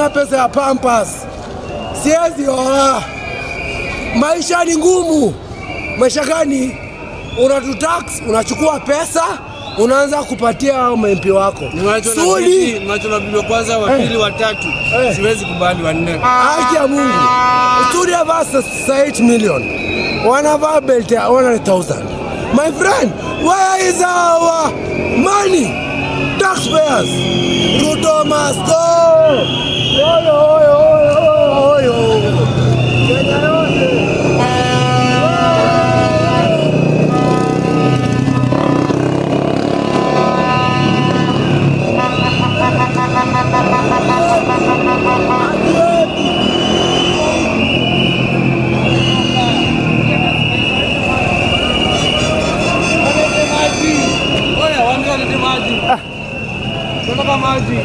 sina pesa ya pampas, siwezi oa. Maisha ni ngumu. Maisha gani? Unatutax, unachukua pesa unaanza kupatia hao MP wako Niwacho na Suli. bibi, niwacho na bibi wa kwanza, wa pili, wa tatu. Eh. Siwezi kubali wa nne. Haki ya Mungu. Studio versus 8 million. Wanavaa belt ya 100,000. My friend, where is our money? Taxpayers. Ruto must go. Oyo, oyo, oyo, oyo, oyo. Kenya yote. Oya, waambie walete maji. Tunataka maji.